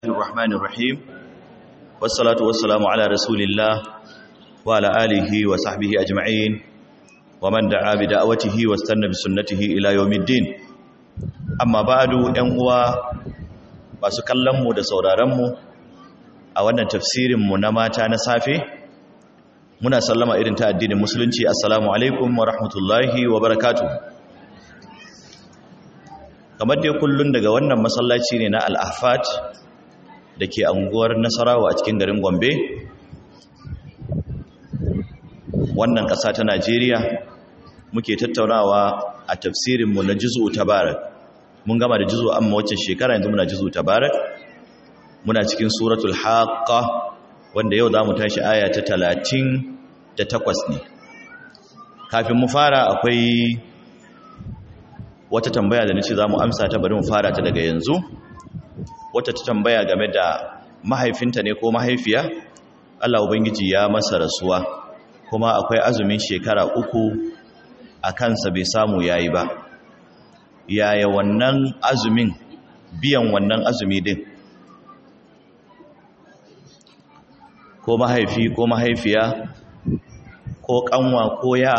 الرحمن الرحيم والصلاة والسلام على رسول الله وعلى آله وصحبه أجمعين ومن دعا بدعوته واستنى بسنته إلى يوم الدين أما بعد أنقوى masu kallonmu da sauraronmu a wannan tafsirinmu na mata na safe muna sallama irin ta addinin musulunci assalamu alaikum wa rahmatullahi wa barakatu kamar dai kullun daga wannan masallaci ne na al-ahfat da ke anguwar nasarawa a cikin garin gombe wannan ƙasa ta najeriya muke tattaunawa a tafsirinmu na juzu tabarak mun gama da juzu amma wacce shekara yanzu muna juzu tabarak muna cikin suratul haqqa wanda yau zamu tashi aya ta talatin da takwas ne kafin mu fara akwai wata tambaya da nace zamu amsa ta bari mu fara ta daga yanzu wata ta tambaya game da mahaifinta ne ko mahaifiya Allah ubangiji ya masa rasuwa kuma akwai azumin shekara uku a kansa bai samu yayi ba yaya wannan azumin biyan wannan azumi din ko mahaifi ko mahaifiya ko kanwa ko ya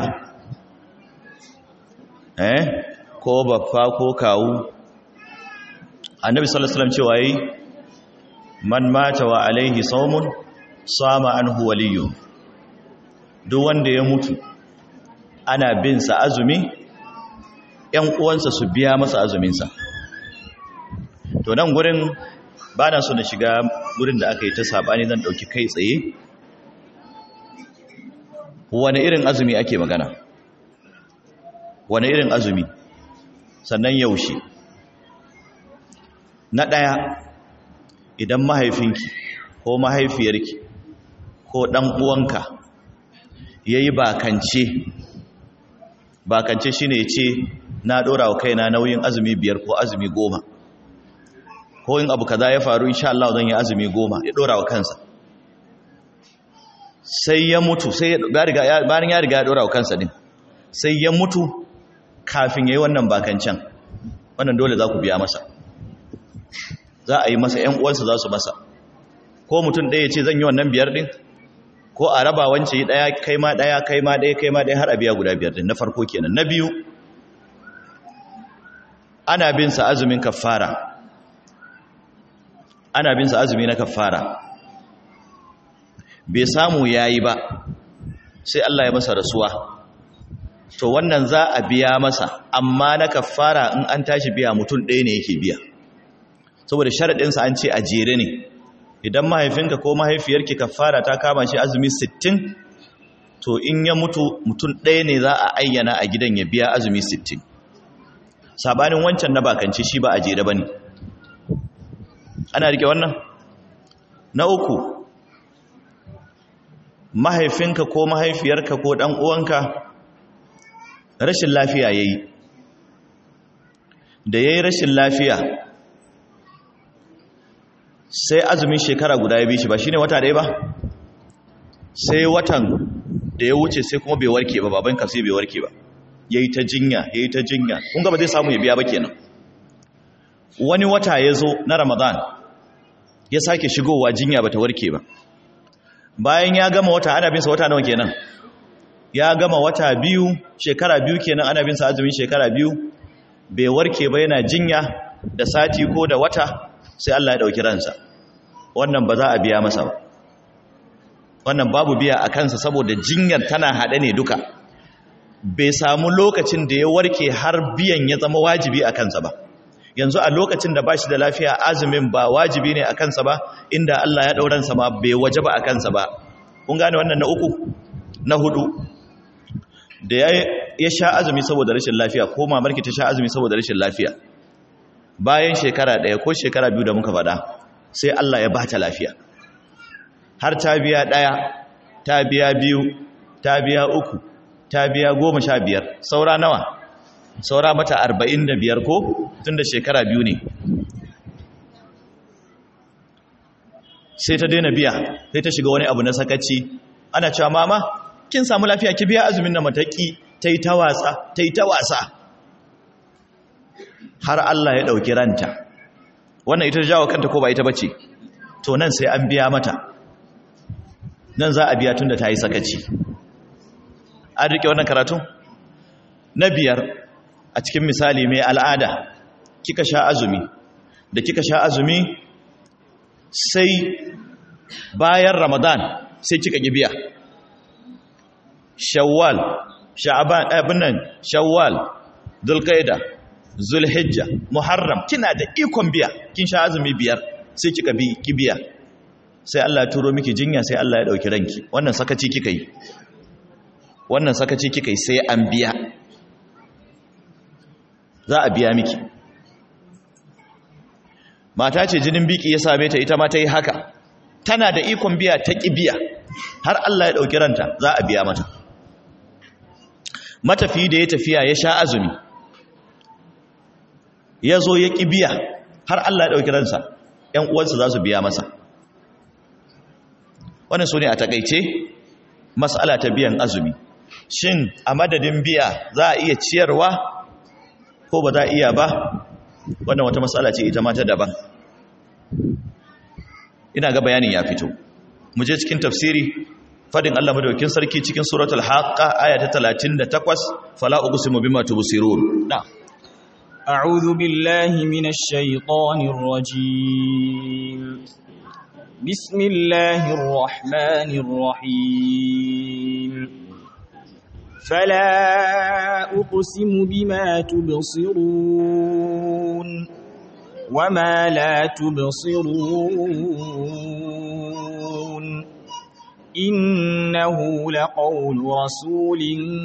eh ko baffa ko kawu annabi sallallahu alaihi wasallam cewa yi man mata wa alaihi sawmun sama anhu waliyyu duk wanda ya mutu ana bin sa azumi ƴan uwansa su biya masa azuminsa to nan gurin ba na so na shiga gurin da aka yi ta sabani zan ɗauki kai tsaye wani irin azumi ake magana wani irin azumi sannan yaushe na ɗaya idan mahaifinki ko mahaifiyarki ko ɗan uwanka ya yi bakance bakance shine ya ce na ɗora wa kaina nauyin azumi biyar ko azumi goma ko in abu kaza ya faru insha Allah zan yi azumi goma ya ɗora wa kansa sai ya mutu sai bayan ya riga ya ɗora wa kansa din sai ya mutu kafin ya yi wannan bakancan wannan dole za ku biya masa za a yi masa ‘yan uwansa za su masa ko mutum ɗaya ce zan yi wannan biyar ɗin ko a raba wance yi ɗaya kai ma ɗaya kai ma ɗaya kai ma ɗaya har a biya guda biyar ɗin na farko kenan na biyu ana bin sa azumin kafara ana bin sa azumi na kafara bai samu yayi ba sai Allah ya masa rasuwa to wannan za a biya masa amma na kafara in an tashi biya mutum ɗaya ne yake biya saboda sharaɗinsa an ce a jere ne idan mahaifinka ko mahaifiyarki kafara ta kama shi azumi 60 to in ya mutu mutum ɗaya ne za a ayyana a gidan ya biya azumi 60 sabanin wancan na bakance shi ba a jere ba ne ana rike wannan na uku mahaifinka ko mahaifiyarka ko ɗan uwanka rashin lafiya ya yi da ya yi rashin lafiya sai azumin shekara guda ya bi shi ba shi ne wata ɗaya ba sai watan da ya wuce sai kuma bai warke ba baban ka sai bai warke ba ya yi ta jinya ya yi ta jinya kunga ba zai samu ya biya ba kenan wani wata ya zo na ramadan ya sake shigowa jinya ba ta warke ba bayan ya gama wata ana binsa wata nawa kenan ya gama wata biyu shekara biyu kenan ana binsa azumin shekara biyu bai warke ba yana jinya da sati ko da wata sai Allah ya ɗauki ransa wannan ba za a biya masa ba wannan babu biya a kansa saboda jinyar tana haɗe ne duka bai samu lokacin da ya warke har biyan ya zama wajibi a kansa ba yanzu a lokacin da ba shi da lafiya azumin ba wajibi ne a kansa ba inda Allah ya ɗauransa ma bai waje ba a kansa ba kun gane wannan na uku na hudu da ya sha azumi saboda rashin lafiya ko mamarki ta sha azumi saboda rashin lafiya bayan shekara ɗaya ko shekara biyu da muka faɗa sai Allah ya bata lafiya har ta biya ɗaya ta biya biyu ta biya uku ta biya goma sha biyar saura nawa saura mata arba'in da biyar ko tun da shekara biyu ne sai ta daina biya sai ta shiga wani abu na sakaci ana cewa mama kin samu lafiya ki biya azumin na mataki ta yi ta wasa ta yi ta wasa har Allah ya ɗauki ranta wannan ita jawo kanta ko ba ita bace to nan sai an biya mata nan za a biya tun da ta yi sakaci an riƙe wannan karatu na biyar a cikin misali mai al'ada kika sha azumi da kika sha azumi sai bayan ramadan sai kika gibiya shawwal sha'aban abin nan shawwal zulqaida zulhijja muharram kina da ikon biya kin sha azumi biyar sai kika bi kibiya sai Allah ya turo miki jinya sai Allah ya dauki ranki wannan sakaci kika yi wannan sakaci kika yi sai an biya za a biya miki mata ce jinin biki ya same ta ita ma ta yi haka tana da ikon biya ta ƙi biya har Allah ya ɗauki ranta za a biya mata matafi da ya tafiya ya sha azumi ya zo ya ƙi biya har Allah ya ɗauki ransa ‘yan uwansa za su biya masa wannan su ne a taƙaice matsala ta biyan azumi shin a madadin biya za a iya ciyarwa ko ba za a iya ba wannan wata matsala ce ita mata daban ina ga bayanin ya fito mu je cikin tafsiri fadin Allah madaukakin sarki cikin suratul haqqa aya ta 38 fala uqsimu bima tubsirun na a'udhu billahi minash shaitanir rajim bismillahir rahmanir rahim فلا أقسم بما تبصرون وما لا تبصرون إنه لقول رسول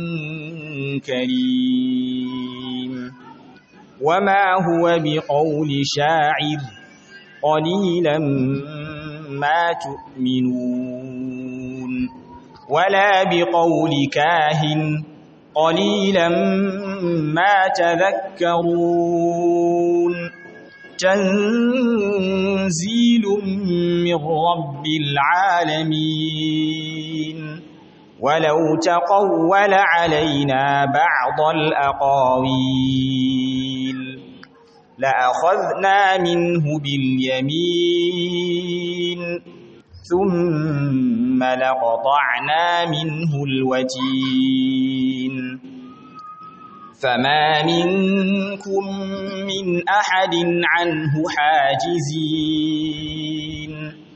كريم وما هو بقول شاعر قليلا ما تؤمنون ولا بقول كاهن قليلا ما تذكرون تنزيل من رب العالمين ولو تقول علينا بعض الأقاويل لأخذنا منه باليمين ثم لقطعنا منه الوتين فما منكم من أحد عنه حاجزين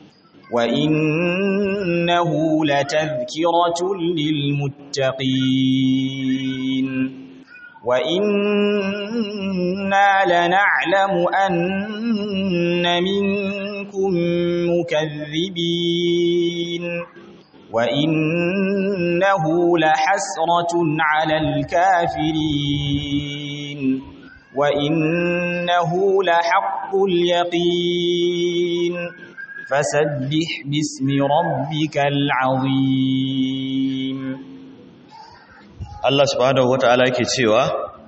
وإنه لتذكرة للمتقين وإنا لنعلم أن منكم مكذبين وإنه لحسرة على الكافرين وإنه لحق اليقين فسبح باسم ربك العظيم Allah subhanahu wata'ala yake cewa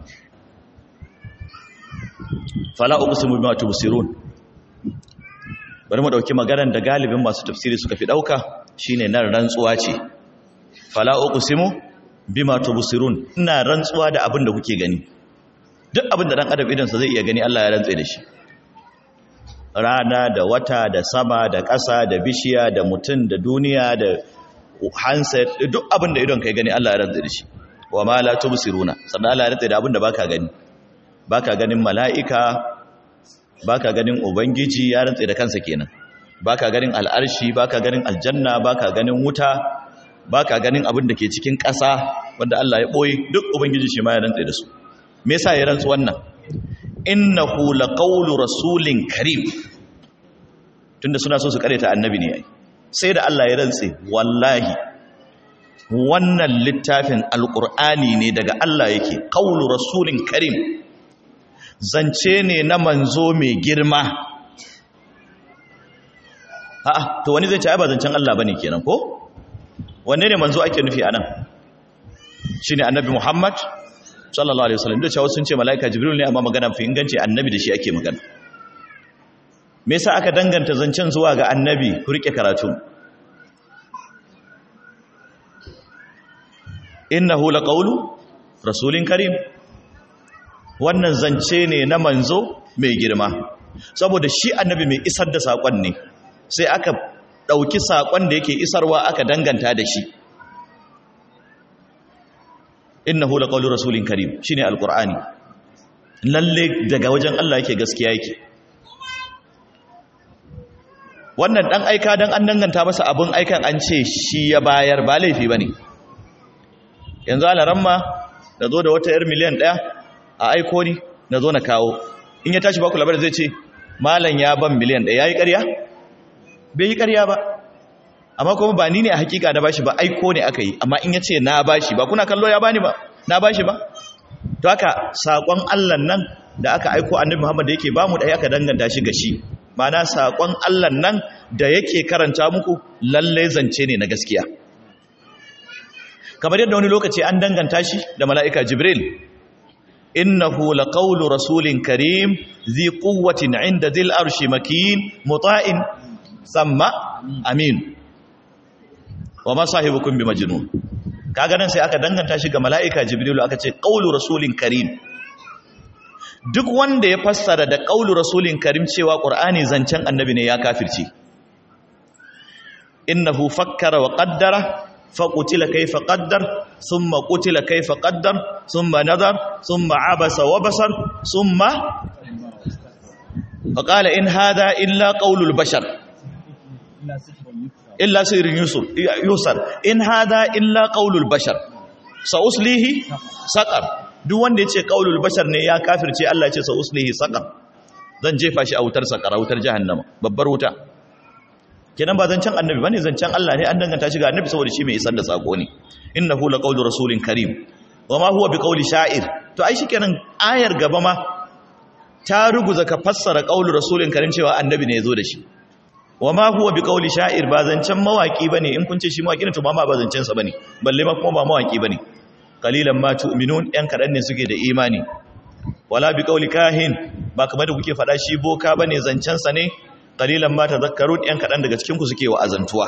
fala uqsimu bima tubsirun bari mu dauki maganar da galibin masu tafsiri suka fi dauka shine nan rantsuwa ce fala uqsimu bima tubsirun ina rantsuwa da abin da kuke gani duk abin da dan adam idan sa zai iya gani Allah ya rantsa da shi rana da wata da sama da ƙasa da bishiya da mutum da duniya da handset duk abin da idon kai gani Allah ya rantsa da shi wa ma la tubsiruna sannan Allah ya rantsa da abin da baka gani baka ganin mala'ika baka ganin ubangiji ya rantsa da kansa kenan baka ganin al'arshi baka ganin aljanna baka ganin wuta baka ganin abin da ke cikin ƙasa wanda Allah ya boye duk ubangiji shi ma ya rantsa da su me yasa ya rantsa wannan innahu laqawlu rasulin karim tunda suna so su kareta annabi ne ai sai da Allah ya rantsa wallahi wannan littafin alqur'ani ne daga Allah yake qawlu rasulin karim zance ne na manzo mai girma a'a to wani zai ce ai ba zancen Allah bane kenan ko wanne ne manzo ake nufi anan shine annabi Muhammad sallallahu alaihi wasallam da cewa sun ce malaika jibril ne amma magana fi inganci annabi da shi ake magana me yasa aka danganta zancen zuwa ga annabi ku rike karatu innahu laqawlu rasulin karim wannan zance ne na manzo mai girma saboda shi annabi mai isar da sakon ne sai aka ɗauki saƙon da yake isarwa aka danganta da shi innahu laqawlu rasulin karim shine alqur'ani lalle daga wajen Allah yake gaskiya yake wannan dan aika dan an danganta masa abun aikan an ce shi ya bayar ba laifi bane yanzu alaramma da zo da wata yar miliyan ɗaya a aiko ni na zo na kawo in ya tashi baku labarin zai ce malam ya ban miliyan ɗaya ya yi ƙarya? bai yi ƙarya ba amma kuma ba ni ne a hakika da bashi ba aiko ne aka yi amma in ya ce na bashi ba kuna kallo ya bani ba na bashi ba to haka saƙon allah nan da aka aiko annabi muhammad da yake ba mu ɗaya aka danganta shi ga shi mana saƙon allah nan da yake karanta muku lallai zance ne na gaskiya kamar yadda wani lokaci an danganta shi da mala'ika jibril innahu laqawlu rasulin karim zi quwwatin 'inda dhil arshi makin muta'in samma amin wa ma sahibukum bimajnun kaga nan sai aka danganta shi ga mala'ika jibril aka ce qawlu rasulin karim duk wanda ya fassara da qawlu rasulin karim cewa qur'ani zancen annabi ne ya kafirci innahu fakkara wa qaddara فقتل كيف قدر ثم قتل كيف قدر ثم نظر ثم عبس وبصر ثم فقال إن هذا إلا قول البشر إلا سير يسر إن هذا إلا قول البشر سأصليه سقر duk wanda ya ce ƙaulul bashar ne ya kafirce Allah ce sa uslihi saqar zan jefa shi a wutar saqara wutar jahannama babbar wuta kenan ba zancen annabi bane zancen Allah ne an danganta shi ga annabi saboda shi mai isar da sako ne innahu laqawlu rasulin karim wama huwa biqawli sha'ir to ai shikenan ayar gaba ma ta ruguza ka fassara qawlu rasulin karim cewa annabi ne yazo da shi wama huwa biqawli sha'ir ba zancen mawaki bane in kun ce shi mawaki ne to ba ma ba zancen sa bane balle ma kuma ba mawaki bane qalilan ma tu'minun yan kadan ne suke da imani wala biqawli kahin ba kamar da kuke faɗa shi boka bane zancen sa ne qalilan ma tadhakkarun yan kadan daga cikin ku suke wa'azantuwa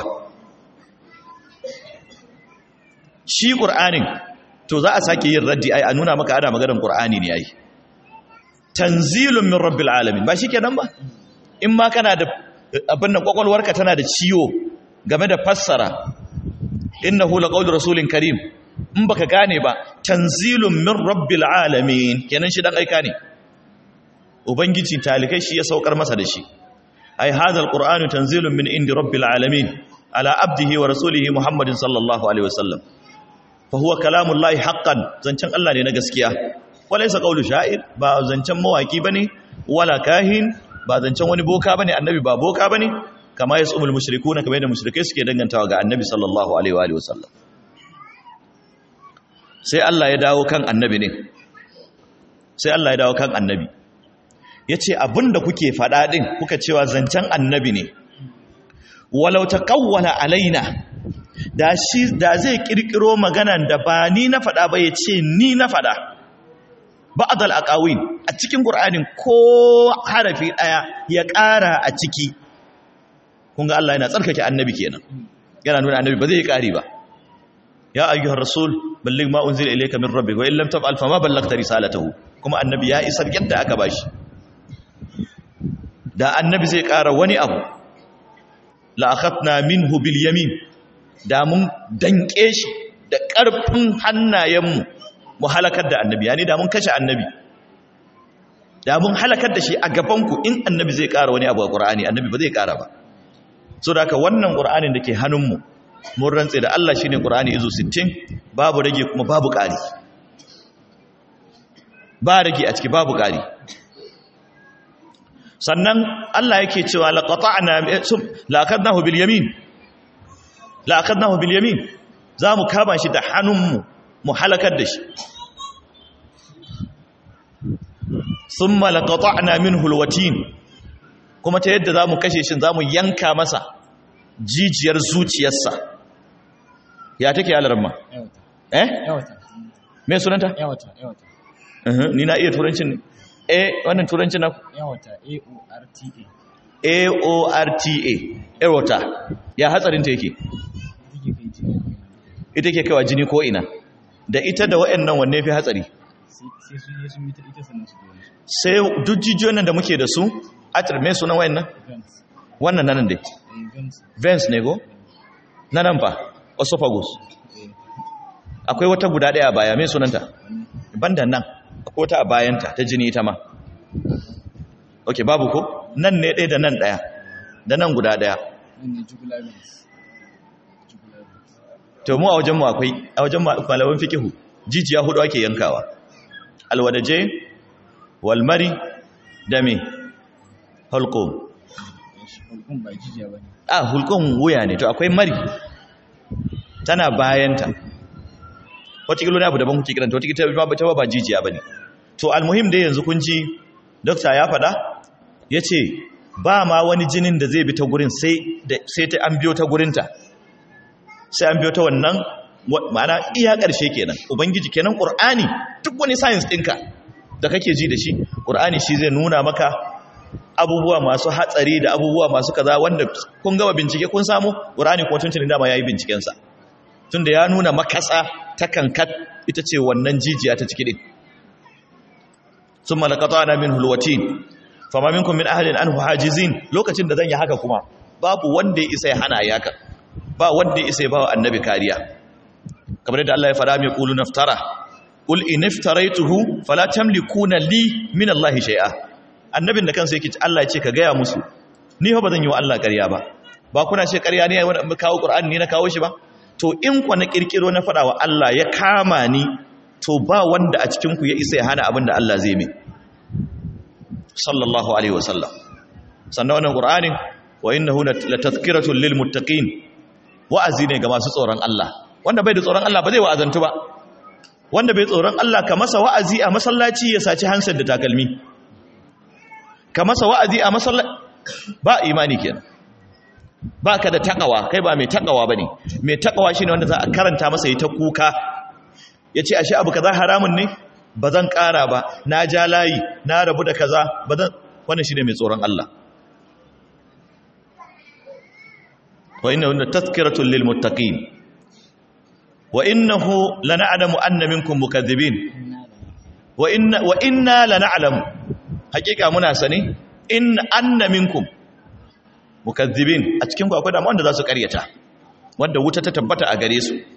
shi qur'anin to za a sake yin raddi ai a nuna maka ana maganar qur'ani ne ai tanzilun min rabbil alamin ba shikenan ba in ma kana da abin nan kwakwalwarka tana da ciwo game da fassara innahu laqawlu rasulin karim in baka gane ba tanzilun min rabbil alamin kenan shi dan aika ne ubangiji talikai shi ya saukar masa da shi أي هذا القرآن تنزيل من عند رب العالمين على عبده ورسوله محمد صلى الله عليه وسلم فهو كلام الله حقا زنچن الله ne na gaskiya walaysa qawlu sha'ir ba zancen mawaki bane wala kahin ba zancen wani boka bane annabi ba boka bane kama yasumul mushrikuna kamar yadda mushrikai suke dangantawa ga annabi sallallahu alaihi wa alihi wasallam sai Allah ya dawo kan annabi ne sai Allah ya dawo kan annabi ya ce abinda kuke faɗa ɗin kuka cewa zancen annabi ne walau ta ƙawwala alaina da shi da zai ƙirƙiro maganan da ba ni na faɗa ba ya ce ni na faɗa ba'adal aqawin a cikin qur'anin ko harafi ɗaya ya ƙara a ciki kun ga Allah yana tsarkake annabi kenan yana nuna annabi ba zai ƙari ba ya ayyuhar rasul balligh ma unzila ilayka min rabbika wa in lam taf'al fama ballaghta risalatahu kuma annabi ya isar yadda aka bashi da annabi zai ƙara wani abu la'akhatna minhu bil yamin da mun danke shi da ƙarfin hannayenmu mu halakar da annabi yani da mun kashe annabi da mun halakar da shi a gabanku in annabi zai ƙara wani abu a ƙur'ani annabi ba zai ƙara ba so da haka wannan ƙur'anin da ke hannunmu mun rantse da Allah shine ƙur'ani izo 60 babu rage kuma babu ƙari ba rage a ciki babu ƙari sannan Allah yake cewa laqata'na laqadnahu bil yamin laqadnahu bil yamin zamu kama shi da hannunmu mu halakar da shi thumma laqata'na minhu alwatin kuma ta yadda zamu kashe shi zamu yanka masa jijiyar zuciyarsa ya take alarma eh me sunanta yawata yawata ni na iya turancin ne eh wannan turancin na yawata a-o-r-t-a A-O-R-T-A Erota ya hatsarinta yake take kai jini ita ke kaiwa jini ko ina da ita da waɗannan wanne fi hatsari sai su yi sun yi ta ita sannan su gani sai duk jijiyoyin nan da muke da su atir me sunan waɗannan events wannan nan dai Vents. veins ne go na nan fa esophagus Eh, akwai wata guda ɗaya a baya mai sunanta wannan. banda nan akwai wata a bayanta ta jini ita ma ok babu ko nan ne ɗaya da nan ɗaya da nan guda ɗaya Nan ne jugular veins. Jugular veins. to mu a wajenmu akwai a wajen malaman fikihu jijiya hudu ake yankawa alwadaje walmari da me hulqum Shi hulkun ba jijiya ba ne. a hulqum wuya ne to akwai mari tana bayanta wata kilo ne abu daban kuke kiranta wata kilo ta ba jijiya bane to almuhim dai yanzu kun ji dokta ya faɗa yace ba ma wani jinin da zai bi ta gurin sai da sai ta an biyo ta gurinta sai an biyo ta wannan wa- ma'ana iya ƙarshe kenan ubangiji kenan ƙur'ani duk wani science ɗinka da kake ji da shi ƙur'ani shi zai nuna maka abubuwa masu hatsari da abubuwa masu kaza wanda kun gama bincike kun samu ƙur'ani kuma tuntuni dama ya yi bincikensa tunda ya nuna makasa ta kankat ita ce wannan jijiya ta ciki ɗin sun malakata na min hulwatin fama minkum min ahalin an hajizin lokacin da zan yi haka kuma babu wanda ya isa ya hana ya haka ba wanda ya isa ya ba wa annabi kariya kamar yadda Allah ya fara mai qulu naftara qul in iftaraituhu fala tamlikuna li min Allah shay'a annabin da kansa yake ce Allah ya ce ka gaya musu ni fa bazan yi wa Allah ƙarya ba ba kuna ce ƙarya ne wanda kawo Qur'ani ne na kawo shi ba to in ku na kirkiro na faɗa wa Allah ya kama ni to ba wanda a cikin ku ya isa ya hana abin da Allah zai mai sallallahu alaihi wasallam sannan wannan Qur'anin wa innahu latazkiratun lil muttaqin wa'azi ne ga masu tsoron Allah wanda bai da tsoron Allah ba zai wa'azantu ba wanda bai tsoron Allah ka masa wa'azi a masallaci ya saci hansar da takalmi ka masa wa'azi a masallaci ba imani kenan ba ka da takawa kai ba mai takawa ba ne mai takawa shi ne wanda za a karanta masa yi ta kuka ya ce ashe abu kaza haramun ne ba zan kara ba na ja layi na rabu da kaza ba zan wannan shi ne mai tsoron Allah wa inna wanda tazkiratun lil muttaqin wa innahu lana'lamu anna minkum mukaththibin wa inna wa inna lana'lamu hakika muna sani in anna minkum mukaththibin a cikin ku akwai da wanda za su karyata wanda wuta ta tabbata a gare su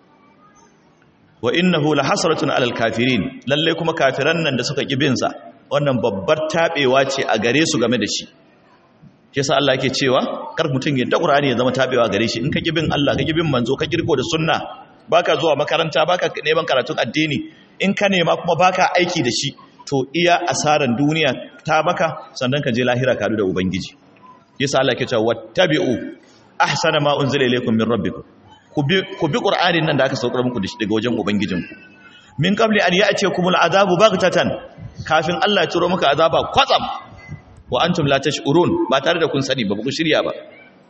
wa innahu lahasratun alal kafirin lalle kuma kafiran nan da suka kibin sa wannan babbar tabewa ce a gare su game da shi shi yasa Allah yake cewa kar mutum ya da Qur'ani ya zama tabewa gare shi in ka kibin Allah ka kibin manzo ka kirko da sunna baka zuwa makaranta baka neman karatun addini in ka nema kuma baka aiki da shi to iya asaran duniya ta maka sannan ka je lahira ka da ubangiji yasa Allah ke cewa wattabi'u ahsana ma unzila ilaykum min rabbikum ku bi ku bi qur'anin nan da aka saukar muku da shi daga wajen ubangijinku min qabli an ya'tiyakumul azabu baghtatan kafin Allah ya turo muka azaba kwatsam wa antum la tash'urun ba tare da kun sani ba ku shirya ba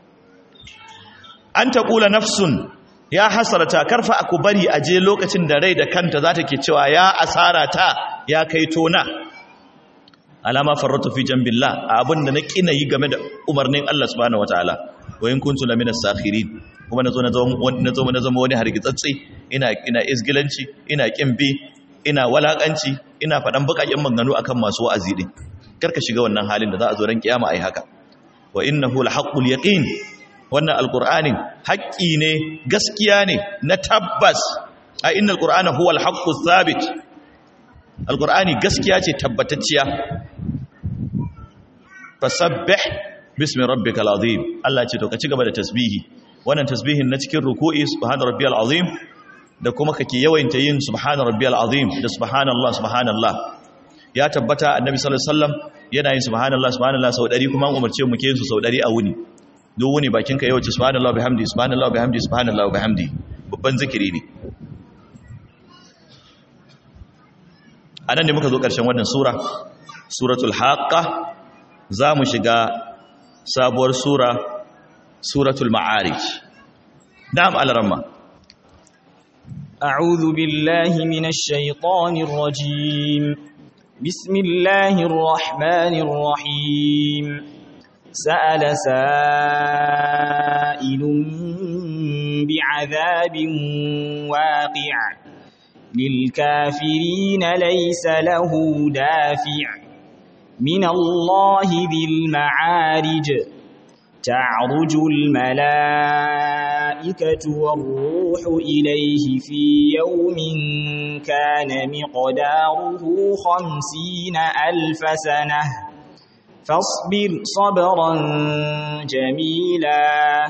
an taqula nafsun ya hasarata karfa aku bari aje lokacin da rai da kanta za ta ke cewa ya asara ta ya kai tona alama farratu fi jambillah abin da na kina yi game da umarnin Allah subhanahu wataala wa in kuntu lamina sakhirin kuma nazo na zama na zama wani hargitsatsi ina ina isgilanci ina kimbi ina walakanci ina fadan bukakin maganganu akan masu wa'azi din karka shiga wannan halin da za a zo ran kiyama ai haka wa innahu lahaqqul yaqin wannan alqur'anin haƙƙi ne gaskiya ne na tabbas a innal qur'ana huwa alhaqqus thabit alqur'ani gaskiya ce tabbatacciya fasabbih bismi rabbikal azim Allah ce to ka ci gaba da tasbihi wannan tasbihin na cikin ruku'i subhana rabbiyal azim da kuma kake yawaita yin subhana rabbiyal azim da subhanallah subhanallah ya tabbata annabi sallallahu alaihi wasallam yana yin subhanallah subhanallah sau 100 kuma an umarce mu ke yin su sau 100 a wuni duk wuni bakin ka yawace subhanallah bihamdi subhanallah bihamdi subhanallah bihamdi babban zikiri ne anan ne muka zo karshen wannan sura suratul haqqa za mu shiga sabuwar sura suratul ma'arij na'am alaramma أعوذ بالله من الشيطان الرجيم بسم الله الرحمن الرحيم سأل سائل بعذاب واقع للكافرين ليس له دافع من الله ذي المعارج تعرج الملائكة والروح إليه في يوم كان مقداره خمسين ألف سنة فاصبر صبرا جميلا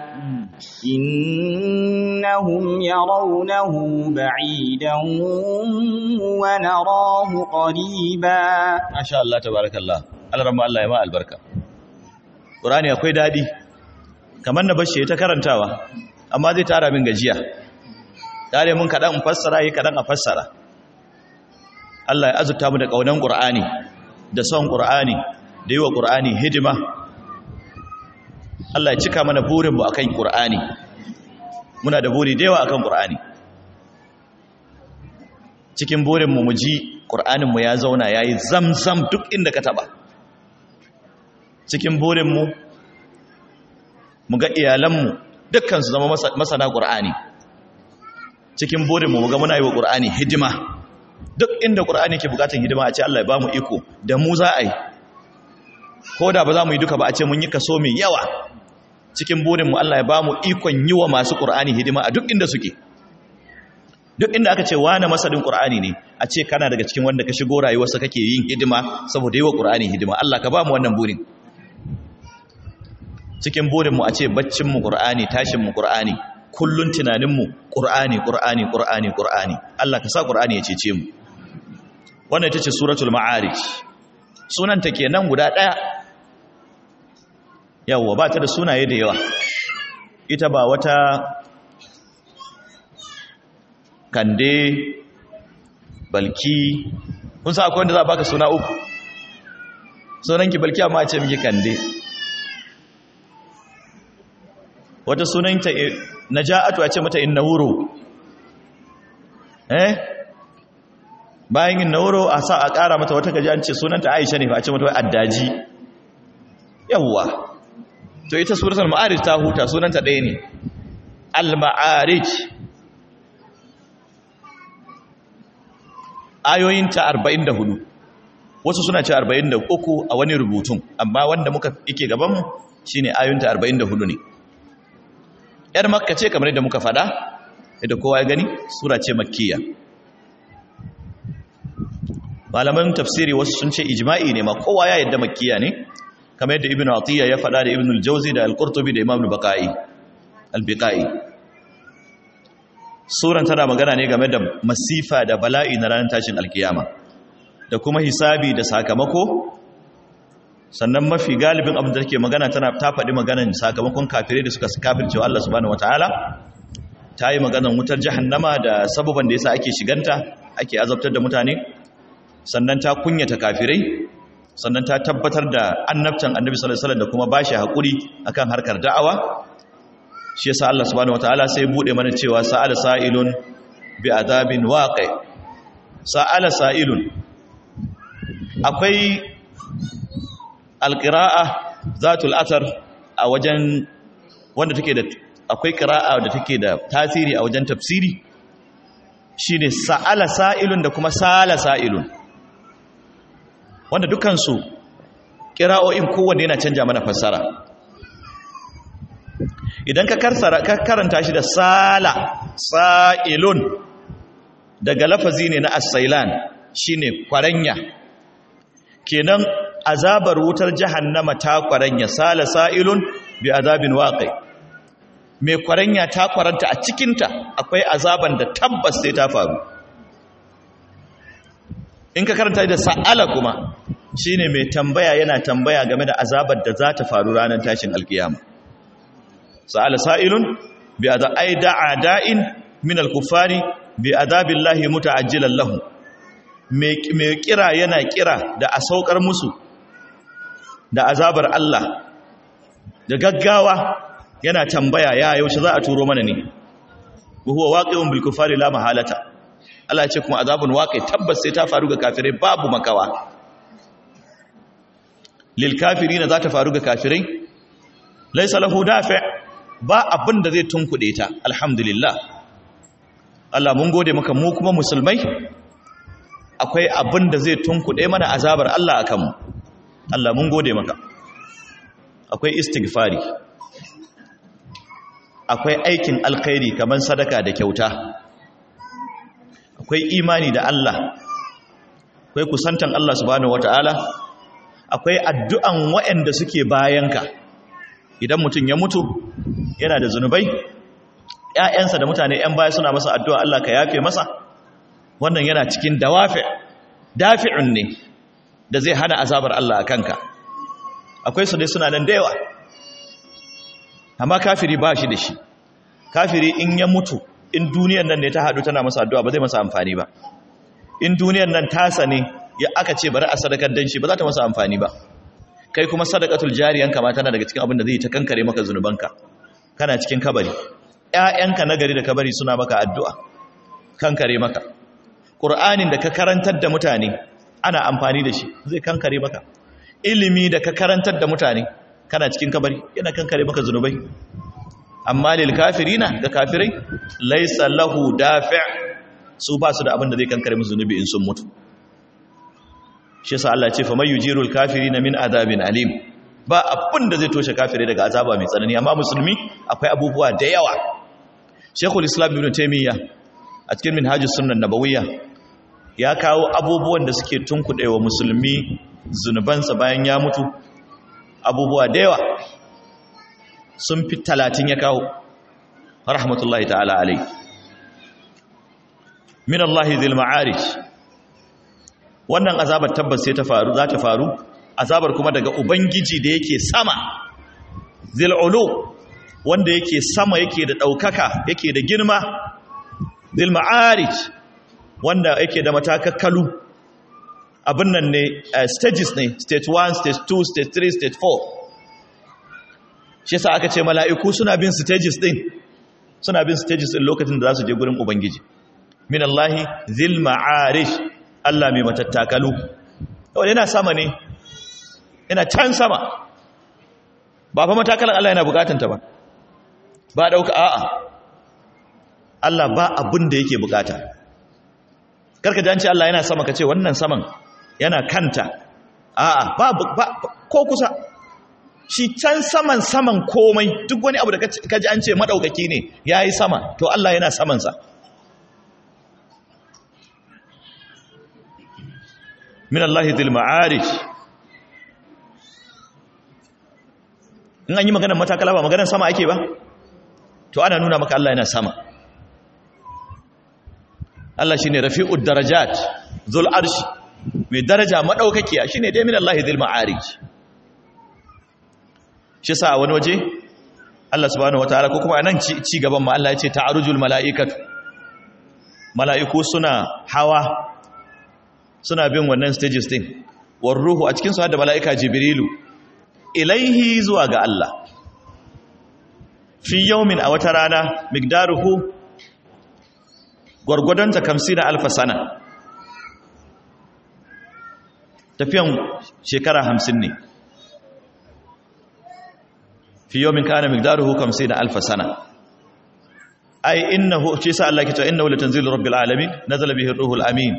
إنهم يرونه بعيدا ونراه قريبا ما شاء الله تبارك الله Allah ramma Allah ya ma albarka Qur'ani akwai dadi kamar na bashi ta karantawa amma zai tara min gajiya dare mun kadan in fassara yi kadan a fassara Allah ya azurta mu da kaunan Qur'ani da son Qur'ani da yi wa Qur'ani hidima Allah ya cika mana burin mu akan Qur'ani muna da buri da yawa akan Qur'ani cikin burin mu mu ji Qur'anin mu ya zauna yayi zamzam duk inda ka taba cikin burinmu mu ga iyalanmu dukkan su zama masana ƙur'ani cikin burinmu mu ga muna yi wa ƙur'ani hidima duk inda ƙur'ani ke bukatun hidima a ce Allah ya ba mu iko da mu za a yi ko da ba za mu yi duka ba a ce mun yi kaso mai yawa cikin burinmu Allah ya ba mu ikon yi wa masu ƙur'ani hidima a duk inda suke duk inda aka ce wane masarin ƙur'ani ne a ce kana daga cikin wanda ka shigo rayuwarsa kake yin hidima saboda yi wa ƙur'ani hidima Allah ka ba mu wannan burin cikin burinmu a ce baccinmu ƙur'ani tashinmu ƙur'ani kullun tunaninmu ƙur'ani ƙur'ani ƙur'ani ƙur'ani Allah ka sa ƙur'ani ya cece mu wannan ita ce suratul ma'arij sunanta kenan guda ɗaya yawwa ba ta da sunaye da yawa ita ba wata kande balki kun sa akwai wanda za a baka suna uku sunanki balki amma a ce miki kande wata sunanta naja'atu a ce mata innawuro eh bayan innawuro a sa a ƙara mata wata gaji an ce sunanta aisha ne fa a ce mata addaji yawwa to ita suratul ma'arij ta huta sunanta ɗaya ne al-ma'arij ayoyinta 44 wasu suna ce 43 a wani rubutun amma wanda muka ike gabanmu shine ayoyinta 44 ne yar makka ce kamar yadda muka fada yadda kowa ya gani sura ce makkiya malaman tafsiri wasu sun ce ijma'i ne ma kowa ya yadda makkiya ne kamar yadda ibnu atiya ya fada da ibnu al-jawzi da al-qurtubi da imam al-baqai al-biqai suran tana magana ne game da masifa da bala'i na ranar tashin alkiyama da kuma hisabi da sakamako sannan mafi galibin abin da take magana tana ta faɗi maganan sakamakon kafirai da suka kafirce wa Allah subhanahu wataala ta yi maganan wutar jahannama da sababan da yasa ake shiganta ake azabtar da mutane sannan ta kunyata kafirai sannan ta tabbatar da annabtan annabi sallallahu alaihi wasallam da kuma bashi hakuri akan harkar da'awa shi yasa Allah subhanahu wataala sai bude mana cewa sa'ala sa'ilun bi adabin waqi sa'ala sa'ilun akwai alƙira'a zatul athar a wajen wanda take da akwai ƙira'a da take da tasiri a wajen tafsiri shine sa'ala sa'ilun da kuma sala sa'ilun wanda dukansu ƙira'o'in kowanne yana canja mana fassara idan ka karanta shi da sala sa'ilun daga lafazi ne na as-sailan shine kwaranya kenan azabar wutar jahannama ta kwaranya sala sa'ilun bi azabin waqi mai kwaranya ta kwaranta a cikinta akwai azaban da tabbas sai ta faru in ka karanta da sa'ala kuma shine mai tambaya yana tambaya game da azabar da za ta faru ranar tashin alkiyama sa'ala sa'ilun bi azab ay da'a da'in min al-kuffari bi azabillahi muta'ajjilan lahu mai kira yana kira da a saukar musu da azabar Allah da gaggawa yana tambaya ya yaushe za a turo mana ne huwa waqi'un bil kufari la mahalata Allah ya ce kuma azabun waqi tabbas sai ta faru ga kafirai babu makawa lil kafirina za ta faru ga kafirai laysa lahu dafi' ba abin da zai tunkuɗe ta alhamdulillah Allah mun gode maka mu kuma musulmai akwai abin da zai tunkuɗe mana azabar Allah a kanmu Allah mun gode maka akwai istighfari akwai aikin alkhairi kamar sadaka da kyauta akwai imani da Allah akwai kusantan Allah subhanahu wataala akwai addu'an waɗanda suke bayanka idan mutum ya mutu yana da zunubai ‘ya'yansa da mutane ‘yan baya suna masa addu'a Allah ka yafe masa wannan yana cikin dawafi dafi'un ne da zai hana azabar Allah a kanka akwai su dai suna nan da yawa amma kafiri ba shi da shi kafiri in ya mutu in duniyan nan ne ta haɗu tana masa addu'a ba zai masa amfani ba in duniyan nan tasa ne ya aka ce bari a sadakar dan shi ba za ta masa amfani ba kai kuma sadakatul jariyan kama tana daga cikin abin da zai ta kankare maka zunubanka kana cikin kabari ƴaƴanka na gari da kabari suna maka addu'a kankare maka qur'anin da ka karantar da mutane ana amfani da shi zai kankare maka ilimi da ka karantar da mutane kana cikin kabari yana kankare maka zunubai amma lil kafirina ga kafirai laysa lahu dafi' su ba su da abin da zai kankare musu zunubi in sun mutu shi yasa Allah ce fa may yujirul kafirina min adabin alim ba abin da zai toshe kafirai daga azaba mai tsanani amma musulmi akwai abubuwa da yawa Sheikhul Islam Ibn Taymiyyah a cikin Minhajus Sunnah Nabawiyya ya kawo abubuwan da suke tunkuɗewa musulmi zunubansa bayan ya mutu abubuwa da yawa sun fi talatin ya kawo rahmatullahi ta'ala alai min Allah zil ma'arij wannan azabar tabbas sai ta faru za ta faru azabar kuma daga ubangiji da yake sama zil ulu wanda yake sama yake da daukaka yake da girma zil ma'arij wanda yake da matakakkalu abin nan ne stages ne stage 1 stage 2 stage 3 stage 4 shi yasa aka ce mala'iku suna bin stages din suna bin stages din lokacin da za su je gurin ubangiji min Allahi zil ma'arish Allah mai matattakalu yau yana sama ne yana can sama ba fa matakalan Allah yana bukatanta ba ba dauka a'a Allah ba abin da yake bukata karka ji an ce Allah yana sama ka ce wannan saman yana kanta a'a ba, ba ko kusa shi can saman saman komai duk wani abu da ka ji an ce madaukaki ne yayi sama to Allah yana samansa min Allah dhil ma'arij in an yi maganar matakala ba maganar sama ake ba to ana nuna maka Allah yana sama Allah shine rafi'ud darajat zul arshi mai daraja madaukakiya shine dai min Allah dhil ma'arij shi sa wani waje Allah subhanahu wataala ko kuma anan ci gaban ma Allah ya ce ta'arujul mala'ikatu mala'iku suna hawa suna bin wannan stages din war ruhu a cikin su da mala'ika jibrilu ilaihi zuwa ga Allah fi yawmin a wata rana migdaruhu gwargwadon ta kamsi da alfa sana tafiyan shekara hamsin ne fi yawmin kana migdaruhu kamsi da alfa sana ai innahu ce sa Allah ke cewa innahu latanzilu rabbil alamin nazala bihi ruhul amin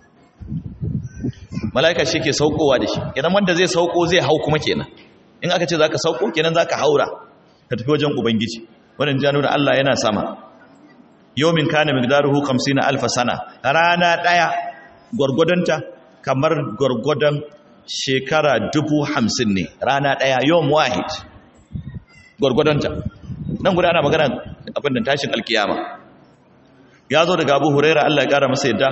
mala'ika shi ke saukowa da shi kenan wanda zai sauko zai hau kuma kenan in aka ce za ka sauko kenan za ka haura ka tafi wajen ubangiji wadda ja nuna Allah yana sama yomin kana migdaruhu na alfa sana rana ɗaya gwargwadonta kamar gwargwadon shekara dubu hamsin ne rana ɗaya yom wahid gwargwadonta nan guda ana magana abin da tashin alkiyama ya zo daga abu huraira Allah ya ƙara masa yadda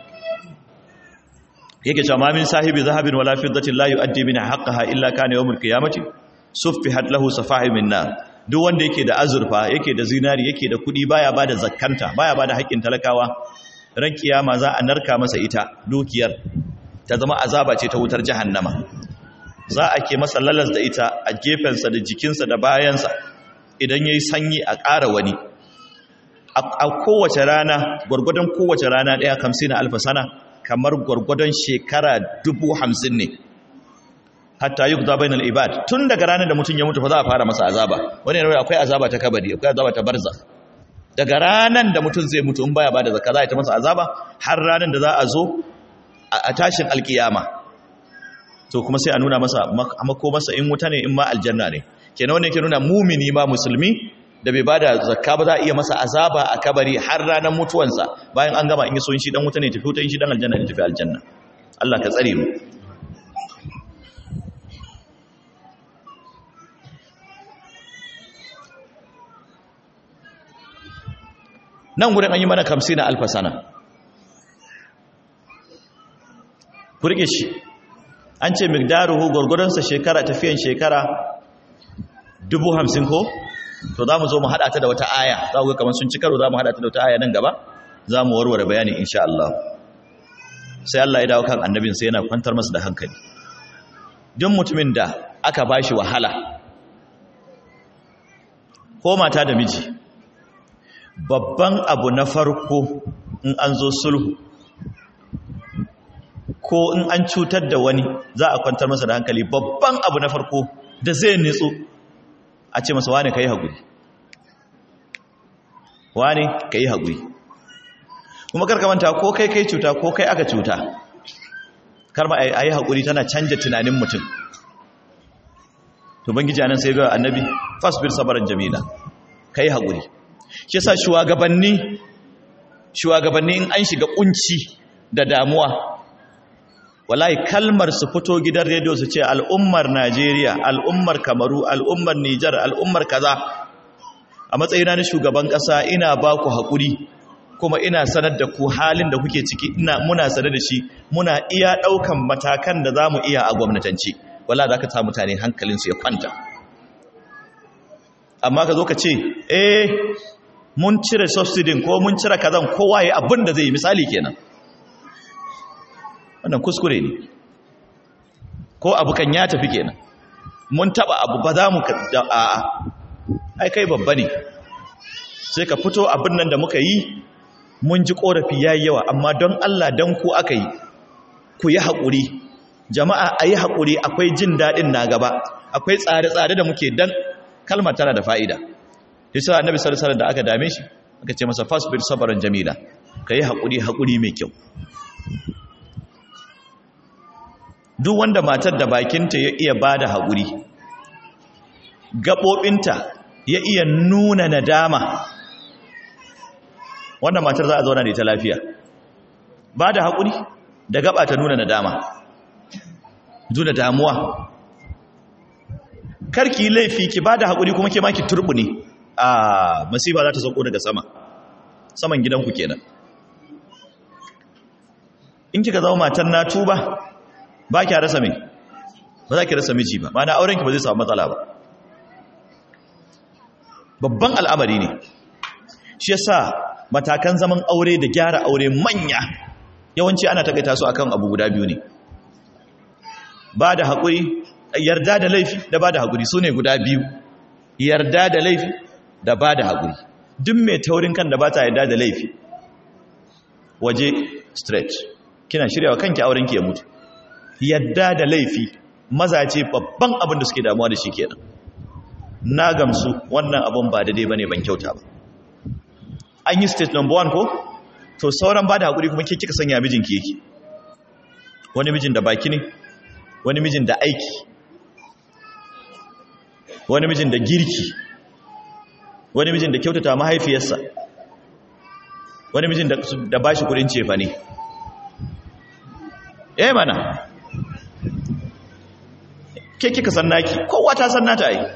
yake cewa mamin sahibi zahabin wala fiddatin la yu'addi min haqqaha illa kana yawmul qiyamati suffihat lahu safahim min nar duk wanda yake da azurfa yake da zinari yake da kudi baya bada zakkanta baya bada haƙƙin talakawa ran kiyama za a narka masa ita dukiyar ta zama azaba ce ta wutar jahannama za a ke masa lalas da ita a gefensa da jikinsa da bayansa idan yayi sanyi a ƙara wani a kowace rana gwargwadon kowace rana ɗaya kamsina alfa sana kamar gwargwadon shekara dubu hamsin ne hatta yi kuta bainal ibad tun daga ranar da mutum ya mutu fa za a fara masa azaba wani yana akwai azaba ta kabari akwai azaba ta barza daga ranar da mutum zai mutu in baya bada zakka za a ta masa azaba har ranar da za a zo a tashin alkiyama to kuma sai a nuna masa mako masa in wuta ne in ma aljanna ne kenan wannan ke nuna mumini ma musulmi da bai bada zakka ba za a iya masa azaba a kabari har ranar mutuwansa bayan an gama in yi so shi dan wuta ne tafi wuta in shi dan aljanna ne tafi aljanna Allah ka tsare mu nan gurin an yi mana kamsi na alfasana kurge shi an ce migdaruhu gwargwadonsa shekara tafiyan shekara dubu hamsin ko to za mu zo mu haɗa ta da wata aya za ku ga kamar sun ci karo za mu haɗa ta da wata aya nan gaba za mu warware bayani insha Allah sai Allah ya dawo kan annabin sai yana kwantar masa da hankali duk mutumin da aka bashi wahala ko mata da miji babban abu na farko in an zo sulhu ko in an cutar da wani za a kwantar masa da hankali babban abu na farko da zai nitsu a ce masa wane ka yi haƙuri wane ka yi haƙuri kuma karkamanta ko kai kai cuta ko kai aka cuta karma a yi haƙuri tana canja tunanin mutum to bangiji anan sai ga annabi fasbir sabaran jamila ka yi haƙuri shi yasa shugabanni shugabanni in an shiga kunci da damuwa wallahi kalmar su fito gidan rediyo su ce al'ummar Najeriya al'ummar Kamaru al'ummar Nijar al'ummar kaza a matsayina na shugaban ƙasa ina ba ku haƙuri kuma ina sanar da ku halin da kuke ciki ina muna sanar da shi muna iya ɗaukan matakan da za mu iya a gwamnatance wala za ka sa mutane hankalinsu ya kwanta amma ka zo ka ce eh mun cire subsidin ko mun cire kazan kowa ya abin da zai yi misali kenan wannan kuskure ne ko abu kan ya tafi kenan mun taba abu ba za mu a ai kai babba ne sai ka fito abin nan da muka yi mun ji korafi yayi yawa amma don Allah don ku aka yi ku yi haƙuri jama'a a yi haƙuri akwai jin daɗin na gaba akwai tsare-tsare da muke dan kalmar tana da fa'ida yasa annabi sallallahu alaihi da aka dame shi aka ce masa fasbir sabran jamila kai haƙuri haƙuri mai kyau duk wanda matar da bakinta ya iya bada haƙuri gaɓoɓinta ya iya nuna nadama wannan matar za a zauna da ita lafiya ba da haƙuri da gaba ta nuna nadama nuna damuwa karki laifi ki ba da haƙuri kuma ke maki turbu ne a masifa za ta sauko daga sama saman gidanku kenan in kika zama matan na tuba ba ki rasa mai ba za ki rasa miji ba ma na aurenki ba zai samu matsala ba babban al'amari ne shi yasa matakan zaman aure da gyara aure manya yawanci ana takaita su akan abu guda biyu ne ba da haƙuri yarda da laifi da ba da haƙuri su ne guda biyu yarda da laifi da ba da haƙuri duk mai taurin kan da ba ta yarda da laifi waje stretch kina shiryawa kanki aurenki ya mutu yarda da laifi mazaje babban abin da suke damuwa da shi kenan na gamsu wannan abin ba daidai bane ban kyauta ba an yi state number one ko to sauran ba da haƙuri kuma ke kika sanya mijinki yake wani mijin da baki ne wani mijin da aiki wani mijin da girki wani mijin da kyautata mahaifiyarsa wani mijin da ba shi kudin cefa ne eh mana ke kika san naki kowa ta san nata ai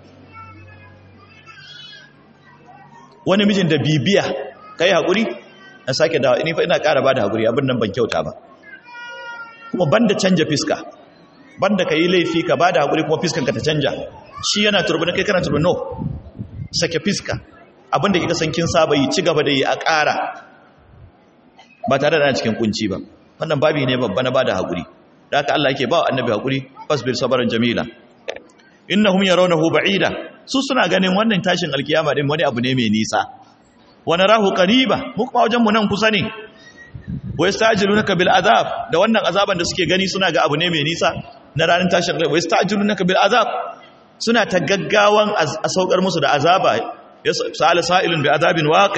wani mijin da bibiya kai haƙuri na sake dawa ni fa ina ƙara ba da haƙuri abin nan ban kyauta ba kuma banda canja fiska banda ka yi laifi ka ba da haƙuri kuma fiskanka ta canja shi yana turbin kai kana turbin no sake fiska abinda kika san kin saba yi ci gaba da yi a ƙara ba tare da cikin kunci ba wannan babi ne babba na bada haƙuri da haka Allah yake ba wa annabi haƙuri fasbir sabaran jamila innahum yarawnahu ba'ida su suna ganin wannan tashin alkiyama din wani abu ne mai nisa wa narahu qariba mu kuma wajen mu nan kusa ne wa yastajilunaka bil azab da wannan azaban da suke gani suna ga abu ne mai nisa na ranar tashin alkiyama wa yastajilunaka bil azab suna ta gaggawan a saukar musu da azaba ya sa'ala sa'ilun bi azabin waqi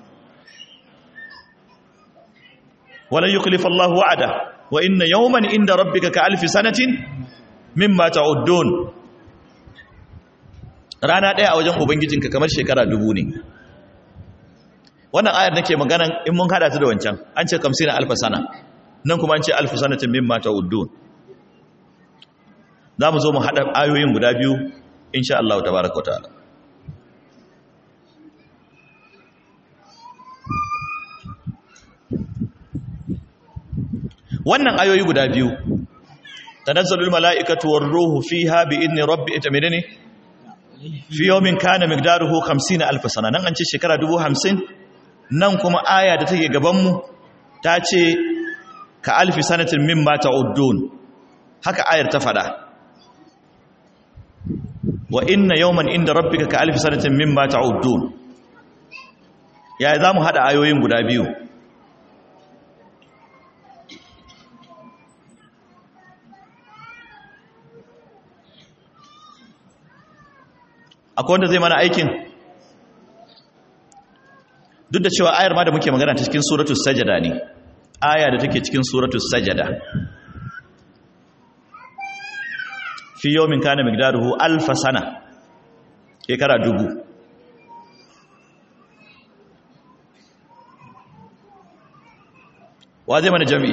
wala yukhlifu Allahu wa'ada wa inna yawman inda rabbika ka alfi sanatin mimma ta'uddun rana ɗaya a wajen ubangijinka kamar shekara dubu ne wannan ayar nake magana in mun hada ta da wancan an ce kamsina alfa sana nan kuma an ce alfa sanatin mimma ta'uddun za mu zo mu hada ayoyin guda biyu insha Allah tabaraka ta'ala wannan ayoyi guda biyu tanazzalul mala'ikatu war ruhu fiha bi idni rabbi ita menene fi yawmin kana miqdaruhu 50 alf sana nan an ce shekara 50 nan kuma aya da take gaban mu ta ce ka alfi sanatin mimma ta'uddun haka ayar ta fada wa inna yawman inda rabbika ka alfi sanatin mimma ta'uddun ya zamu hada ayoyin guda biyu akwai wanda zai mana aikin duk da cewa ayar ma da muke magana ta cikin suratul sajada ne aya da take cikin suratul sajada fi yawmin kana miqdaruhu alf sana shekara dubu wa zai mana jami'i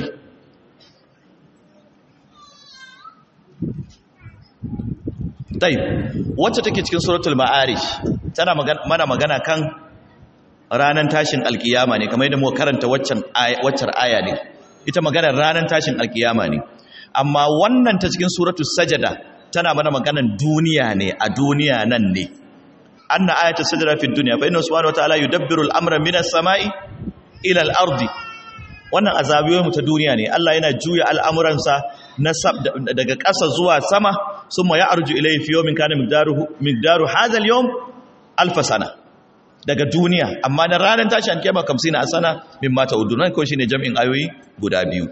tayi wacce take cikin suratul ma'arij tana mana magana kan ranan tashin alkiyama ne kamar yadda muka karanta waccan waccar aya ne ita magana ranan tashin alkiyama ne amma wannan ta cikin suratul sajada tana mana maganan duniya ne a duniya nan ne anna ayatul sajada fi dunya fa inna subhanahu wa ta'ala yudabbiru al-amra minas sama'i ila al-ardi wannan azabiyoyin ta duniya ne Allah yana juya al'amuransa daga ƙasa zuwa sama sun ma ya arju ilai fiye min kanin migdaru hazal yau alfa sana daga duniya amma na ranar tashi an kema kamsina a sana min mata udu nan kawai shi ne jam'in ayoyi guda biyu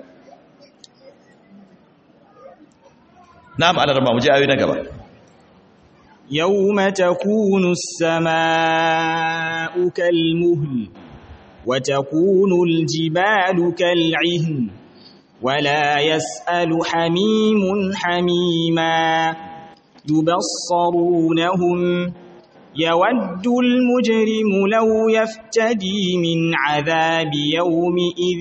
na ma'anar ma muje ayoyi na gaba يوم تكون السماء كالمهل وتكون الجبال كالعهن ولا يسأل حميم حميما يبصرونهم يود المجرم لو يفتدي من عذاب يومئذ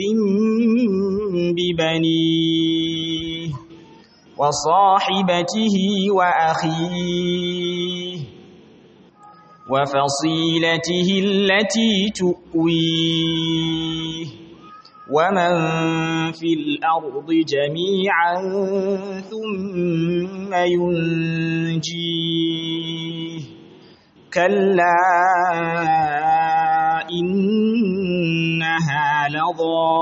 ببنيه وصاحبته وأخيه وفصيلته التي تؤويه ومن في الأرض جميعا ثم ينجيه كلا إنها لظى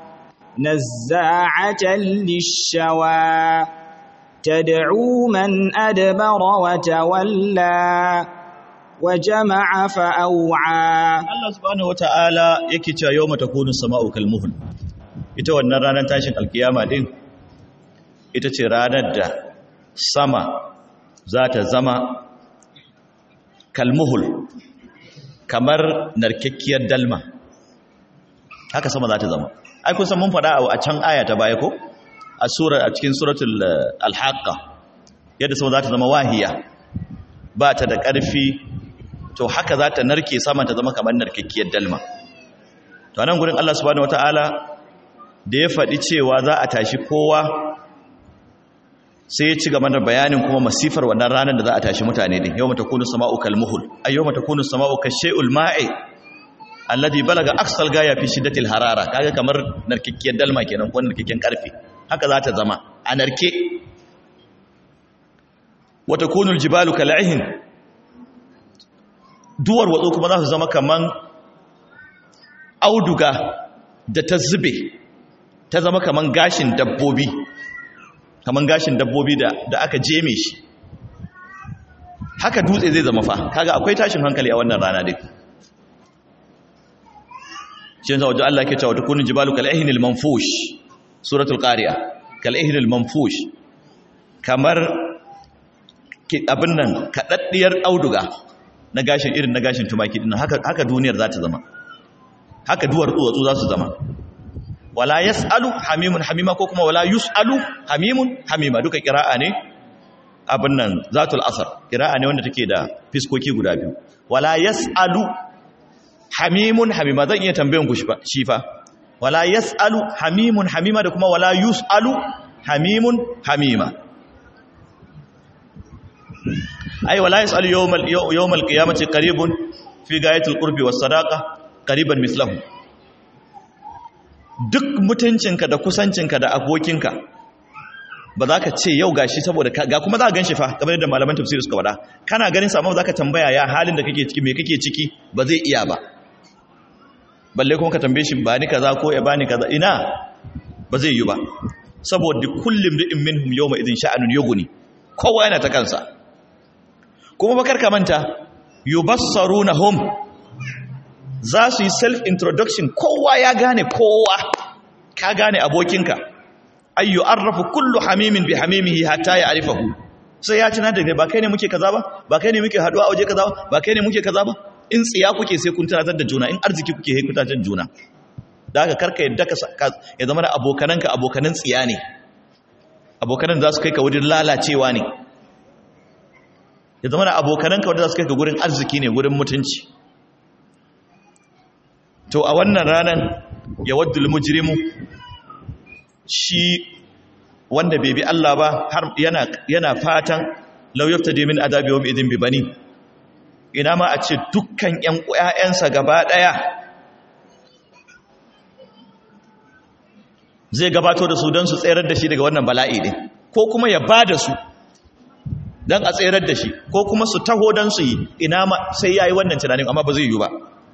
نزاعة للشوى تدعو من أدبر وتولى وجمع فأوعى Allah subhanahu wata'ala yake cewa yawma takunu sama'u kalmuhul ita wannan ranar tashin alkiyama din ita ce ranar da sama za ta zama kalmuhul kamar narkakkiyar dalma haka sama za ta zama ai kun san mun faɗa a can aya ta baya ko a sura a cikin suratul al-haqqa yadda sama za ta zama wahiya ba ta da ƙarfi to haka za ta narke sama ta zama kamar narkakkiyar dalma to nan gurin Allah subhanahu wataala da ya faɗi cewa za a tashi kowa sai ya ci gaba da bayanin kuma masifar wannan ranar da za a tashi mutane din yawma takunu sama'u kalmuhul ay yawma takunu sama'u kashay'ul ma'i alladhi balaga aqsal gaya fi shiddatil harara kaga kamar narkakkiyar dalma kenan ko narkakken karfe haka za ta zama a narke wa takunu aljibalu kal'ihin duwar watsu kuma za su zama kaman auduga da ta zube ta zama kaman gashin dabbobi kaman gashin dabbobi da, da aka jeme shi haka dutse zai zama fa kaga akwai tashin hankali a wannan rana dai shi yanzu wajen Allah ke cewa tukunin jibalu kal'ihinil manfush suratul qari'a kal'ihinil manfush kamar abin nan kaɗaɗɗiyar auduga na gashin irin na gashin tumaki dinnan haka haka duniyar za ta zama haka duwar duwatsu za su zama wala yasalu hamimun hamima ko kuma wala yusalu hamimun hamima duka qira'a ne abin nan zatul asar kira'a ne wanda take da fiskoki guda biyu wala yas'alu hamimun hamima zan iya tambayan ku shi fa wala yas'alu hamimun hamima da kuma wala yus'alu hamimun hamima ai wala yas'alu yawmal yawmal qiyamati qaribun fi gayatil qurbi was sadaqa qariban mislahu duk mutuncinka da kusancinka da abokinka ba za ka ce yau gashi saboda ga kuma za ka gan shi fa kamar yadda malaman tafsiri suka faɗa kana ganin sa amma za ka tambaya ya halin da kake ciki me kake ciki ba zai iya ba balle kuma ka tambaye shi ba ni kaza ko ya bani kaza ina ba zai yi ba saboda kullum ri'in minhum yawma idin sha'anun yughni kowa yana ta kansa kuma bakar ka manta yubassarunahum za su yi self introduction kowa ya gane kowa ka gane abokinka ay yu'arrafu kullu hamimin bi hamimihi hatta ya'rifahu sai ya tana da ba kai ne muke kaza ba ba kai ne muke haduwa a waje kaza ba ba kai ne muke kaza ba in tsiya kuke sai kun tunatar da juna in arziki kuke sai kun tunatar da juna da haka karka yadda ka ya zama da abokananka abokanan tsiya ne abokanan za su kai ka wurin lalacewa ne ya zama da abokananka wanda za su kai ka gurin arziki ne gurin mutunci to a wannan ranar ya waddul mujrimu shi wanda bai bi Allah ba har yana yana fatan law yaftadi min adabi yawm idin bi bani ina ma a ce dukkan ƴan ƴaƴansa gaba daya zai gabato da su don su tsayar da shi daga wannan bala'i din ko kuma ya bada su don a tsayar da shi ko kuma su taho don su yi ina ma sai yayi wannan tunanin amma ba zai yi ba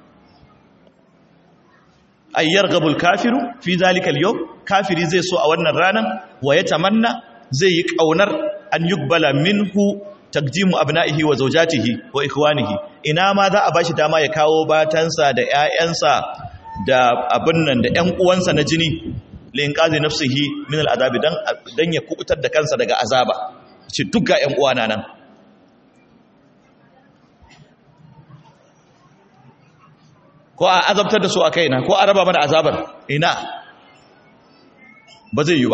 ayyar gabul kafiru fi zalikal yau kafiri zai so a wannan ranar wa ya tamanna zai yi kaunar an yugbala minhu takdimu abna'ihi wa zawjatihi wa ikhwanihi ina ma za a bashi dama ya kawo batansa da ƴaƴansa da abin nan da ƴan uwansa na jini lin qazi nafsihi min al'adabi dan dan ya kubutar da kansa daga azaba ce duk ga ƴan uwana nan ko a azabtar da su a kaina ko a raba mana azabar ina ba zai yi ba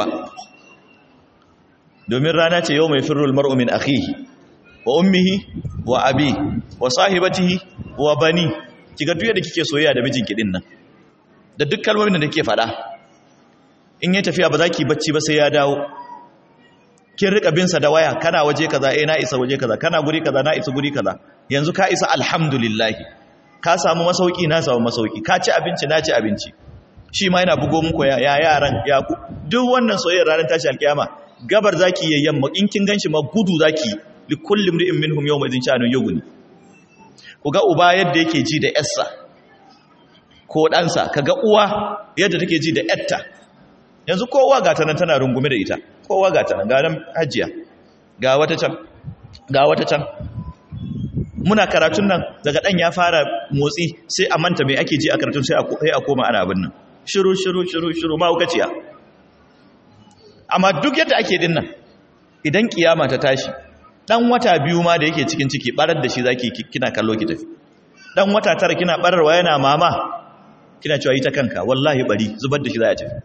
domin rana ce yau mai firul mar'u min akhihi wa ummihi wa abi wa sahibatihi wa bani kiga duk yadda kike soyayya da mijinki din nan da duk kalmomin da kike faɗa in ya tafiya ba za ki bacci ba sai ya dawo kin rika bin sa da waya kana waje kaza eh na isa waje kaza kana guri kaza na isa guri kaza yanzu ka isa alhamdulillah ka samu masauki na samu masauki ka ci abinci na ci abinci shi ma yana bugo muku ya yaran ya ku duk wannan soyayyar ranar tashi alkiyama gabar zaki yi yamma in kin ganshi ma gudu zaki li kulli imrin minhum yawma idin sha'anun yughni ku ga uba yadda yake ji da yarsa ko ɗansa kaga uwa yadda take ji da yarta yanzu kowa ga ta nan tana rungume da ita kowa ga ta nan ga nan hajiya ga wata can ga wata can muna karatun nan daga ɗan ya fara motsi sai a manta mai ake ji a karatun sai a koma ana abin nan shiru shiru shiru shiru mahaukaciya amma duk yadda ake din nan idan kiyama ta tashi ɗan wata biyu ma da yake cikin ciki barar da shi zaki kina kallo ki tafi ɗan wata tara kina bararwa yana mama kina cewa yi ta kanka wallahi bari zubar da shi za a tafi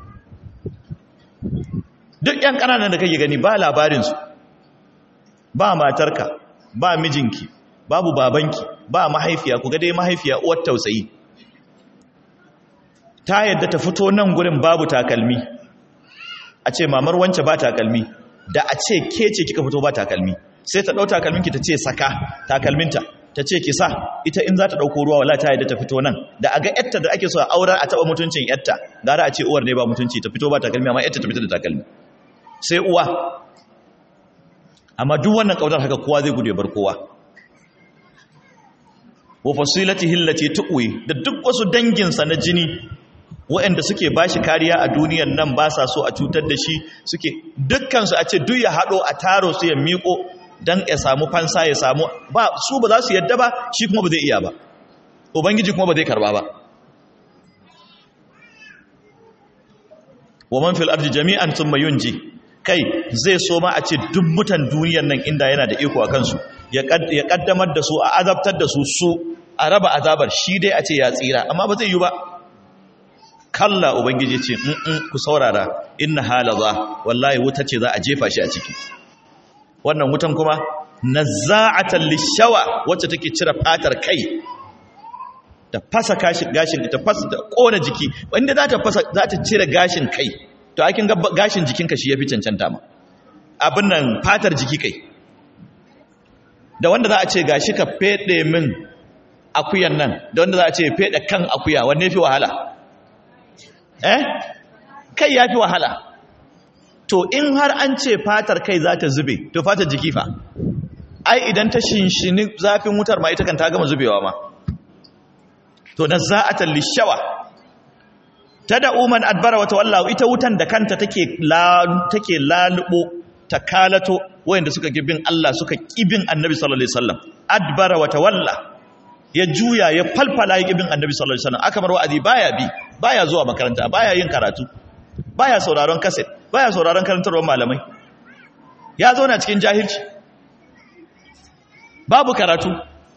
duk yan ƙananan da kake gani ba labarinsu ba matarka ba mijinki babu babanki ba mahaifiya ku ga dai mahaifiya uwar tausayi ta yadda ta fito nan gurin babu takalmi a ce mamar wance ba takalmi da a ce ke ce kika fito ba takalmi sai ta ɗau takalminki ta ce saka takalminta ta ce ki sa ita in za ta ɗauko ruwa wala ta yadda ta fito nan da a ga yatta da ake so a aurar a taɓa mutuncin yatta gara a ce uwar ne ba mutunci ta fito ba takalmi amma yatta ta fito da takalmi sai uwa amma duk wannan ƙaunar haka kowa zai gudu ya bar kowa wa fasilatihi allati tuqwi da duk wasu danginsa na jini waɗanda suke bashi kariya a duniyar nan ba sa so a cutar da shi suke dukkan su a ce duk ya hado a taro su ya miko dan ya samu fansa ya samu ba su ba za su yadda ba shi kuma ba zai iya ba ubangiji kuma ba zai karba ba wa man fil ardi jami'an thumma yunji kai zai so ma a ce duk mutan duniyar nan inda yana da iko a kansu ya kaddamar da su a azabtar da su su a raba azabar shi dai a ce ya tsira amma ba zai yi ba kalla ubangiji ce in ku saurara inna halaza wallahi wuta ce za a jefa shi a ciki wannan wutan kuma nazza'atan lishawa wacce take cire fatar kai da fasa gashin gashin ita fasa da kona jiki wanda za ta fasa za ta cire gashin kai to akin ga gashin jikinka shi yafi cancanta ma abin nan fatar jiki kai da wanda za a ce gashi ka fede min akuyan nan da wanda za a ce fede kan akuya wanne fi wahala eh kai yafi wahala to in har an ce fatar kai za ta zube to fatar jiki fa ai idan ta shinshini zafin wutar ma ita kan ta gama zubewa ma to na za'atan lishawa tad'u man adbara wa tawalla ita wutan da kanta take la take lalubo ta kalato wayanda suka kibin Allah suka kibin Annabi sallallahu alaihi wasallam adbara wa tawalla ya juya ya falfala ya kibin Annabi sallallahu alaihi wasallam aka mar wa'azi baya bi baya zuwa makaranta baya yin karatu baya sauraron kaset baya sauraron karantarwar malamai ya zo na cikin jahilci babu karatu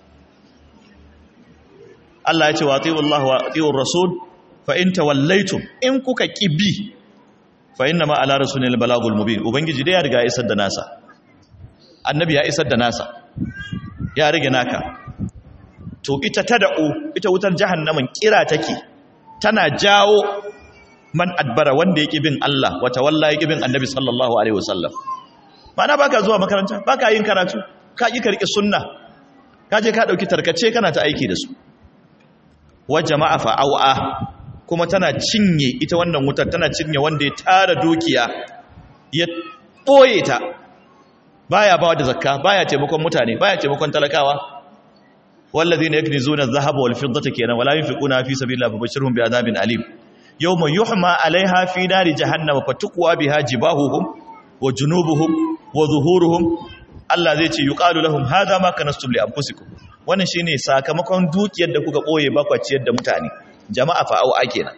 Allah ya ce wa ati'u Allah wa ati'u Rasul fa in tawallaytum in kuka kibi fa inna ma ala rasulil balagul mubin ubangiji dai ya riga ya isar da nasa annabi ya isar da nasa ya rige naka to ita tada'u ita wutar jahannamin kira take tana jawo man adbara wanda yake bin Allah wa tawalla yake bin annabi sallallahu alaihi wasallam ma'ana baka zuwa makaranta baka yin karatu ka ki karki sunna ka je ka dauki tarkace kana ta aiki da su wa jama'a fa'awa kuma tana cinye ita wannan wutar tana cinye wanda ya tara dukiya ya ɓoye ta baya bawa da zakka baya taimakon mutane baya taimakon talakawa wallazina yaknizuna adh-dhahaba wal fiddata kenan wala yunfiquna fi sabilillahi fabashshirhum bi'adabin alim yawma yuhma 'alayha fi nari jahannam fatukwa biha jibahuhum wa junubuhum wa zuhuruhum Allah zai ce yuqalu lahum hadha ma kanastum li anfusikum wannan shine sakamakon dukiyar da kuka boye ba ciyar da mutane jama'a fa au kenan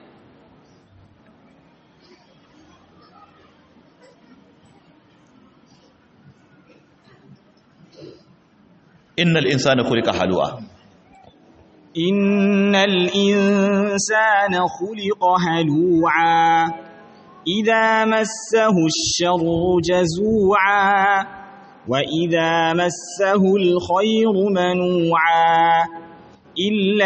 innal insana khuliqa halu'a innal insana khuliqa halu'a idza massahu ash-sharru jazu'a وإذا مسه الخير منوعا إلا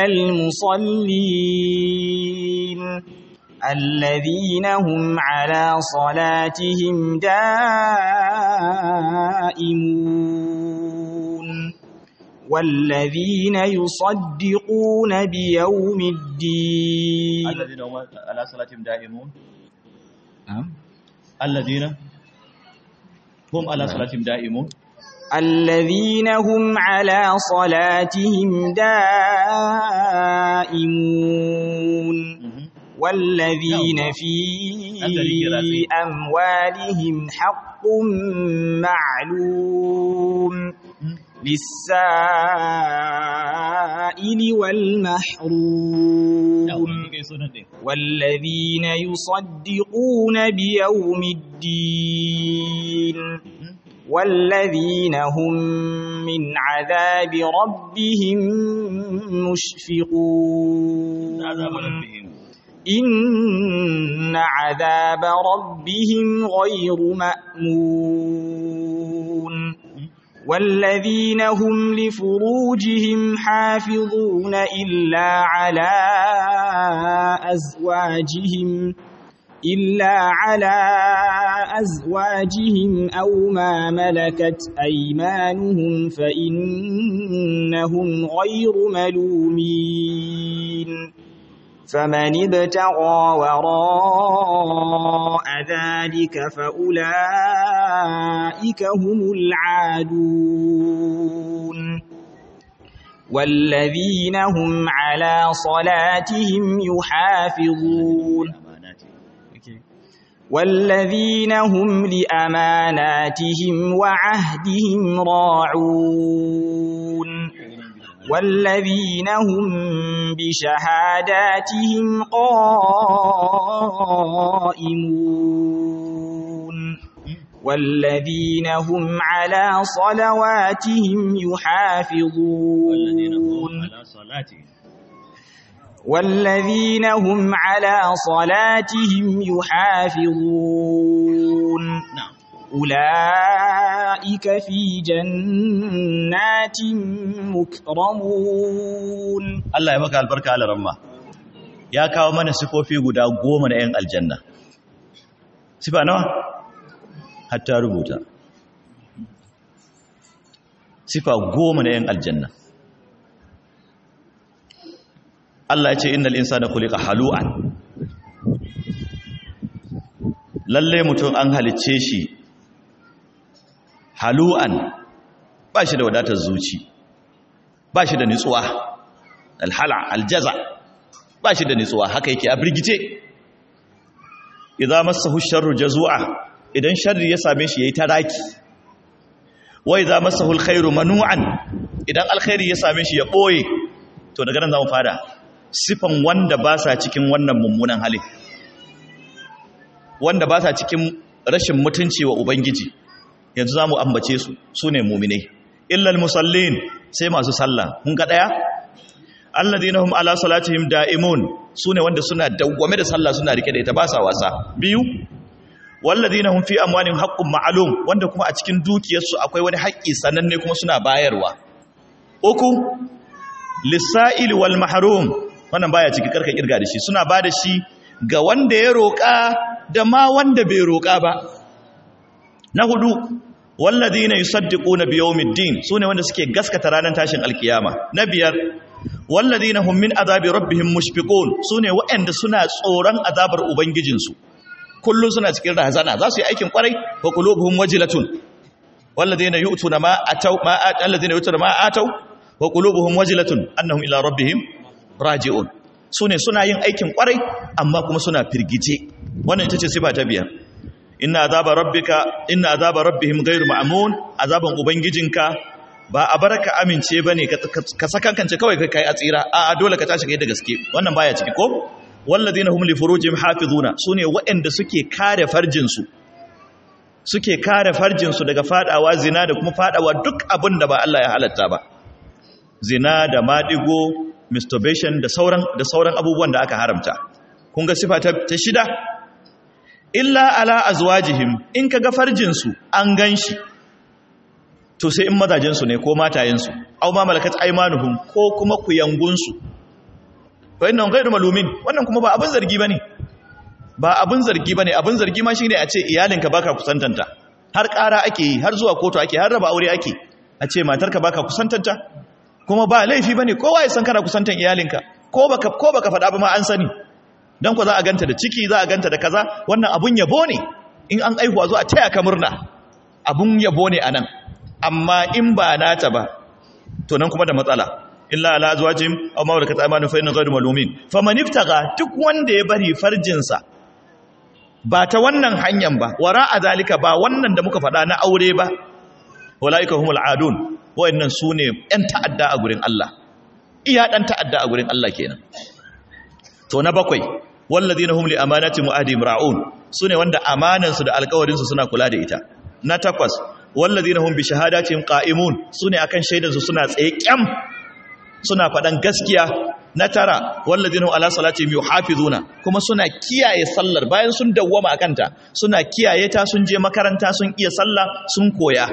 المصلين الذين هم على صلاتهم دائمون والذين يصدقون بيوم الدين الذين هم على صلاتهم دائمون الذين هم على صلاتهم دائمون الذين هم على صلاتهم دائمون والذين في أموالهم حق معلوم للسائل والمحروم والذين يصدقون بيوم الدين والذين هم من عذاب ربهم مشفقون إن عذاب ربهم غير مأمون والذين هم لفروجهم حافظون إلا على أزواجهم إلا على أزواجهم أو ما ملكت أيمانهم فإنهم غير ملومين فمن ابتغى وراء ذلك فأولئك هم العادون والذين هم على صلاتهم يحافظون والذين هم لأماناتهم وعهدهم راعون والذين هم بشهاداتهم قائمون والذين هم على صلواتهم يحافظون والذين هم على صلاتهم يحافظون أولئك في جنات مكرمون Allah ya maka albarka ala ramma ya kawo mana sifofi guda goma na 'yan aljanna sifa nawa hatta rubuta sifa goma na 'yan aljanna Allah ya ce innal insana khuliqa halu'an lalle mutum an halicce shi halu'an ba shi da wadatar zuci ba shi da nutsuwa alhala aljaza ba shi da nutsuwa haka yake a birgice idan masahu sharru jazua idan sharri ya same shi yayi taraki wa idan masahu alkhairu manu'an idan alkhairi ya same shi ya boye to daga nan zamu fara sifan wanda ba sa cikin wannan mummunan halin wanda ba sa cikin rashin mutunci wa ubangiji yanzu zamu ambace su sune mu'minai illal musallin sai masu sallah kun ga daya alladhina hum ala salatihim da'imun sune wanda suna dawwame da sallah suna rike da ita ba sa wasa biyu walladhina hum fi amwalihim haqqun ma'lum wanda kuma a cikin dukiyarsu akwai wani haƙƙi sananne kuma suna bayarwa uku lisa'il wal mahrum wannan baya ciki karka kirga da shi suna ba da shi ga wanda ya roƙa da ma wanda bai roƙa ba na hudu walladhina yusaddiquna biyawmiddin sune wanda suke gaskata ranar tashin alkiyama na biyar walladhina hum min azabi rabbihim mushfiqun sune waɗanda suna tsoron azabar ubangijinsu kullun suna cikin razana za su yi aikin kwarai wa qulubuhum wajilatun walladhina yu'tuna ma ataw ma alladhina yu'tuna ma ataw wa qulubuhum wajilatun annahum ila rabbihim raji'un sune suna yin aikin kwarai amma kuma suna firgice wannan ita ce sifa ta biyar inna azaba rabbika inna azaba rabbihim ghayru ma'mun azaban ubangijinka ba a baraka amince bane ka sakankance kawai kai a tsira a dole ka tashi kai da gaske wannan baya ciki ko walladina hum li furujihim hafizuna sune waɗanda suke kare farjin su suke kare farjin su daga fadawa zina da kuma fadawa duk abin da ba Allah ya halatta ba zina da madigo masturbation da sauran da sauran abubuwan da aka haramta kun ga sifa ta shida illa ala azwajihim in kaga farjin su an ganshi to sai in mazajen su ne ko matayen su aw ma malakat aymanuhum ko kuma kuyangun su fa inna ghayru malumin wannan kuma ba abin zargi bane ba abin zargi bane abin zargi ma shine a ce iyalinka baka kusantanta har ƙara ake yi har zuwa kotu ake har raba aure ake a ce matarka baka kusantanta kuma ba laifi bane kowa ya san kana kusantan iyalinka ko baka ko baka faɗa ba ma an sani dan ko za a ganta da ciki za a ganta da kaza wannan abun yabo ne in an aihuwa zo a taya ka murna abun yabo ne anan amma in ba nata ba to nan kuma da matsala illa ala azwajim aw ma malakat aymanuhum fa inna ghayru malumin faman iftaga duk wanda ya bari farjinsa ba ta wannan hanyar ba wara a zalika ba wannan da muka faɗa na aure ba walaika humul adun wayannan sune ɗan ta'adda a gurin Allah iya ɗan ta'adda a gurin Allah kenan to na bakwai walladhina hum li amanati mu'adihim ra'un sune wanda amanan su da alƙawarin su suna kula da ita na takwas walladhina hum bi shahadatihim qa'imun sune akan shaidan su suna tsaye kyam suna faɗan gaskiya na tara walladhina ala salatihim yuhafizuna kuma suna kiyaye sallar bayan sun dawwama akanta suna kiyaye ta sun je makaranta sun iya sallah sun koya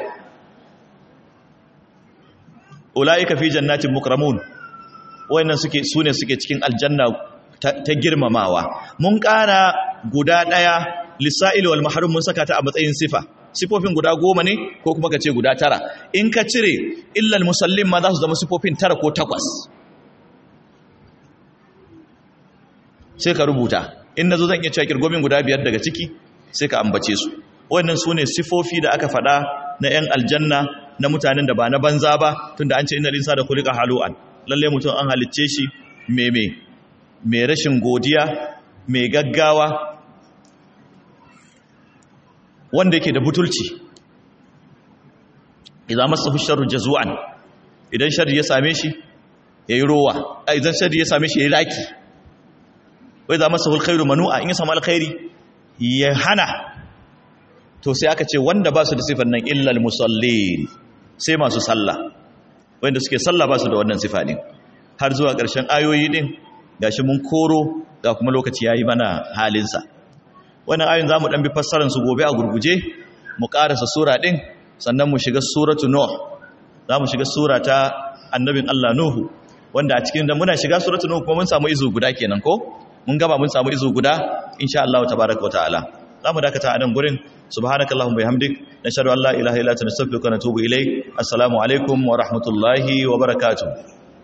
ulaika fi jannatin mukramun wayannan suke sune suke cikin aljanna ta, ta girmamawa mun ƙara guda ɗaya lisa'il wal mahrum mun saka ta a matsayin sifa sifofin guda goma ne ko kuma ka ce guda tara in ka cire illal musallin ma za su zama sifofin tara ko takwas sai ka rubuta in na zo zan iya cewa kirgomin guda biyar daga ciki sai ka ambace su wannan su ne sifofi da aka faɗa na 'yan aljanna na mutanen da ba na banza ba tunda an ce ina linsa da kulika halu'an lalle mutum an halicce shi meme mai rashin godiya mai gaggawa wanda yake da butulci idan masa sharru jazu'an idan sharri ya same shi yayi rowa idan sharri ya same shi yayi raki wai za masa alkhairu manu'a in ya samu alkhairi ya hana to sai aka ce wanda ba su da sifar nan illal musallin sai masu sallah wanda suke sallah ba su da wannan sifa din har zuwa ƙarshen ayoyi din gashi mun koro ga kuma lokaci yayi mana halinsa wannan ayoyin zamu dan bi fassarar su gobe a gurguje mu karasa sura din sannan mu shiga suratu nuh za mu shiga sura ta annabin Allah nuhu wanda a cikin da muna shiga suratu nuh kuma mun samu izu guda kenan ko mun gaba mun samu izu guda insha Allah tabaaraka wa ta'ala za mu dakata a nan gurin subhanakallahumma bihamdik nashhadu an la ilaha illa anta nastaghfiruka wa natubu ilayk assalamu alaikum wa rahmatullahi wa barakatuh